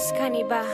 Kaniba.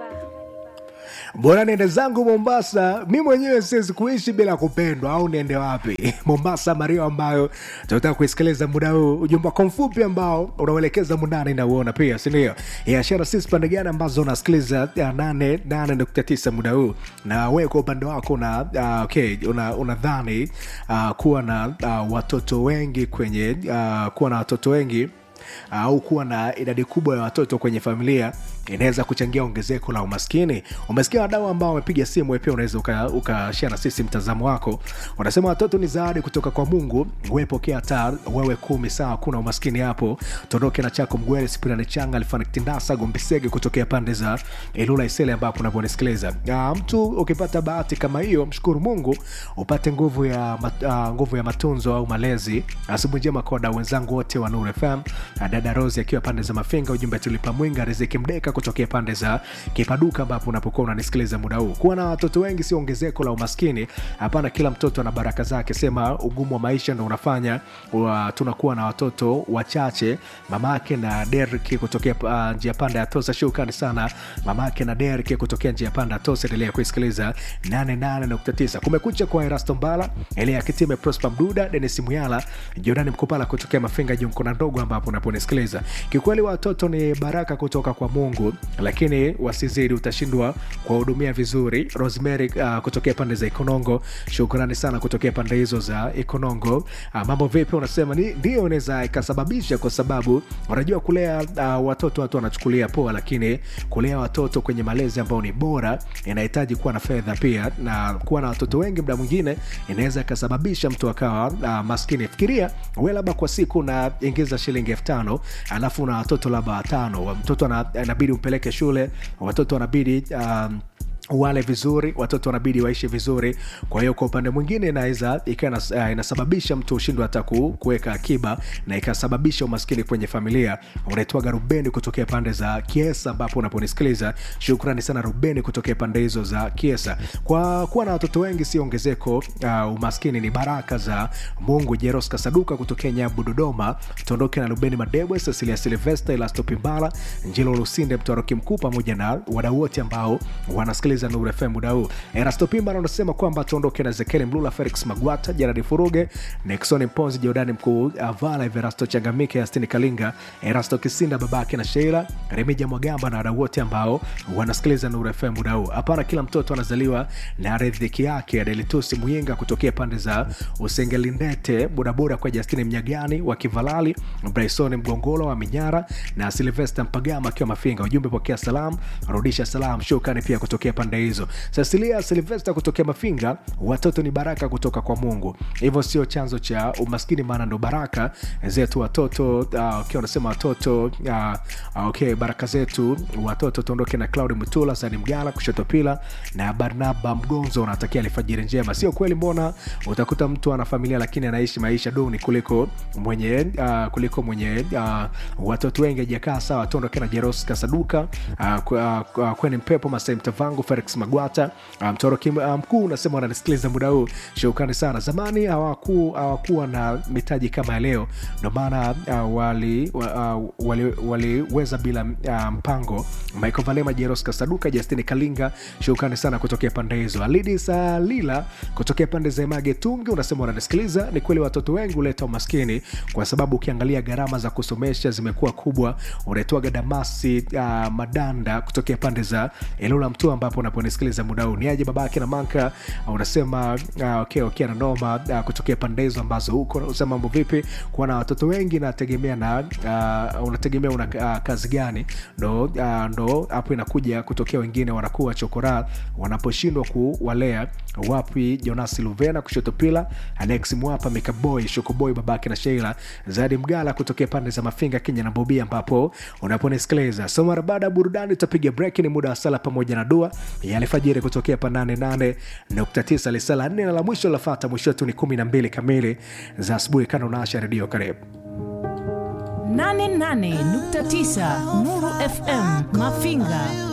bora niende zangu mombasa mi mwenyewe siwezi kuishi bila kupendwa au niende wapi mombasa mario ambayo tunataka kuisikiliza muda huu ujumbe wako mfupi ambao unauelekeza mundani nauona pia sindio yashara sisi pande gani ambazo unasikiliza ya nane nane nukta tisa muda huu na wewe kwa upande wako una uh, okay, una unadhani uh, kuwa na uh, watoto wengi kwenye uh, kuwa na watoto wengi au kuwa na idadi kubwa ya watoto kwenye familia inaweza kuchangia ongezeko la umaskini umesikia wadau ambao wamepiga simu wewe pia unaweza ukashia uka na sisi mtazamo wako unasema watoto ni zawadi kutoka kwa mungu wepokea hata wewe kumi sawa kuna umaskini hapo tuondoke na chako mgwele spirani changa alifanikitindasa gombisege kutokea pande za ilula isele ambapo unavyonisikiliza uh, mtu ukipata bahati kama hiyo mshukuru mungu upate nguvu ya mat, uh, nguvu ya matunzo au malezi asubuhi njema kwa wadau wenzangu wote wa Nuru fm dada rosi akiwa pande za mafinga ujumbe tulipa mwinga riziki mdeka kutokea pande za kipaduka ambapo unapokuwa unanisikiliza muda huu kuwa na watoto wengi sio ongezeko la umaskini hapana kila mtoto ana baraka zake sema ugumu wa maisha ndo unafanya wa, tunakuwa na watoto wachache mamake na derki kutokea uh, njia panda ya tosa shukrani sana mamake na derki kutokea njia panda ya tosa endelea kuisikiliza 88.9 kumekucha kwa erasto mbala elia kitime prosper mduda denis muyala jordani mkupala kutokea mafinga jumkona ndogo ambapo unaponisikiliza kikweli watoto ni baraka kutoka kwa mungu lakini wasizidi utashindwa kuwahudumia vizuri rosemary uh, kutokea pande za ikonongo shukrani sana kutokea pande hizo za ikonongo uh, mambo vipi unasema ni, ndio inaweza ikasababisha kwa sababu unajua kulea uh, watoto watu wanachukulia poa lakini kulea watoto kwenye malezi ambao ni bora inahitaji kuwa na fedha pia na kuwa na watoto wengi mda mwingine inaweza ikasababisha mtu akawa uh, maskini fikiria we labda kwa siku unaingiza shilingi elfu tano alafu na watoto labda watano mtoto anabidi umpeleke shule watoto wanabidi um, wale vizuri watoto wanabidi waishi vizuri kwa hiyo kwa upande mwingine inaweza ikawa uh, inasababisha mtu ushindwa hata kuweka akiba na ikasababisha umaskini kwenye familia unaitwaga rubeni kutokea pande za kiesa ambapo unaponisikiliza shukrani sana rubeni kutokea pande hizo za kiesa kwa kuwa na watoto wengi sio ongezeko uh, umaskini ni baraka za mungu jeros kasaduka kutokea nyabu dodoma tuondoke na rubeni madebwe cecilia silvesta elasto pimbala njilo lusinde mtwaroki mkuu pamoja na wadau wote ambao wanasikiliza kusikiliza Nuru FM muda huu. Erasto Pimba anasema kwamba tuondoke na Zekeli Mlula, Felix Magwata, Gerard Furuge, Nexon Mponzi, Jordani Mkuu, Avala, Everasto Changamike, Astini Kalinga, Erasto Kisinda, babake na Sheila, Remija Mwagamba na wadau wote ambao wanasikiliza Nuru FM muda huu. Hapana, kila mtoto anazaliwa na riziki yake. Adelitusi Muyinga kutokea pande za Usengelindete, bodaboda kwa Justini Mnyagani wa Kivalali, Bryson Mgongolo wa Minyara na Silvester Mpagama akiwa Mafinga. Ujumbe pokea salam, rudisha salam. Shukrani pia kutokea pande hizo. Cecilia Silvester kutokea Mafinga, watoto ni baraka kutoka kwa Mungu, hivyo sio chanzo cha umaskini, maana ndo baraka zetu watoto. Uh, okay, wanasema watoto uh, okay, baraka zetu watoto. Tuondoke na Claudi Mutula, Sani Mgala, kushoto pila na Barnaba Mgonzo, unatakia alfajiri njema. Sio kweli, mbona utakuta mtu ana familia lakini anaishi maisha duni kuliko mwenye uh, kuliko mwenye uh, watoto wengi ajakaa sawa. Tuondoke na Jeros Kasaduka, uh, uh, kweni mpepo Masai Mtavangu Felix Magwata mtoroki um, mkuu unasema wananisikiliza muda huu, shukrani sana. Zamani hawaku, hawakuwa na mitaji kama ya leo, ndo maana uh, waliweza uh, wali, wali bila uh, mpango. Michael Valema, Jeros Kasaduka, Justini Kalinga, shukrani sana kutokea pande hizo. Alidi Salila kutokea pande za Mage Tungi unasema wananisikiliza. Ni kweli watoto wengi huleta umaskini, kwa sababu ukiangalia gharama za kusomesha zimekuwa kubwa. Unaitwaga Damasi uh, Madanda kutokea pande za Ilula Mtua ambapo unaponisikiliza muda huu ni aje babake na manka unasema uh, okay, okay, na noma uh, kutokea pande hizo ambazo huko unasema mambo vipi kuwa na watoto wengi nategemea na uh, unategemea una uh, kazi gani ndo uh, ndo hapo inakuja kutokea wengine wanakuwa chokora wanaposhindwa kuwalea wapi jonasi luvena kushoto pila alex mwapa mikaboy shukuboy babake na sheila zadi mgala kutokea pande za mafinga kenya na bobia ambapo unaponisikiliza so mara baada ya burudani utapiga break ni muda wa sala pamoja na dua ya alfajiri kutokea pa 88.9 lisala nne na la mwisho lafata mwisho wetu ni 12 kamili za asubuhi kana unaasha redio karibu 88.9 Nuru FM Mafinga